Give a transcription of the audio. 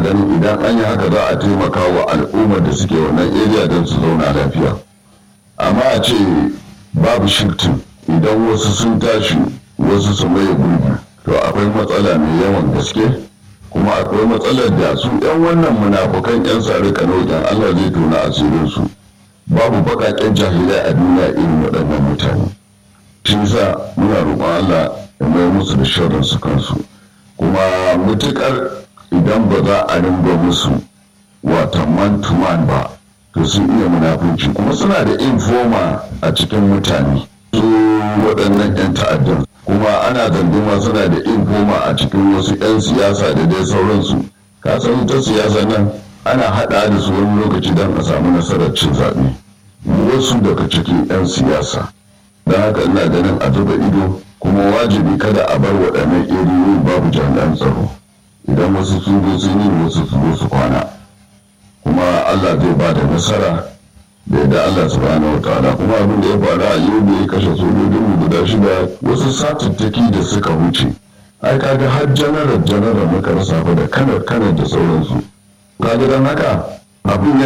ganin idan an yi haka za a taimaka wa al'ummar da suke wannan area don su zauna lafiya amma a ce babu shiftin idan wasu sun tashi wasu su maye gurbi to akwai matsala mai yawan gaske kuma akwai matsalar da su 'yan wannan munafukan 'yan sare kanojan allah zai tona asirinsu babu baƙaƙen jahilai a duniya irin waɗannan mutane shi sa muna roƙon allah ya mai musu da shirin su kansu kuma mutukar idan ba za a ringa musu wata man to man ba to sun iya munafunci kuma suna da informa a cikin mutane su waɗannan 'yan ta'addan kuma ana zanduma suna da informa a cikin wasu 'yan siyasa da dai sauransu ka san ta siyasa nan ana haɗa da su wani lokaci don a samu nasarar cin zaɓe wasu daga cikin 'yan siyasa don haka ina ganin a zuba ido kuma wajibi kada a bar waɗannan iriyoyi babu jami'an tsaro idan wasu sun zo sun yi wasu su zo su kwana kuma allah zai ba da nasara da yadda allah subhanahu wa ta'ala kuma abin da ya faru a yau da ya kashe sojojin mu guda shida wasu satattaki da suka wuce ai kaga har janaral janaral muka rasa fa da kanar kanar da sauransu kaga don haka abin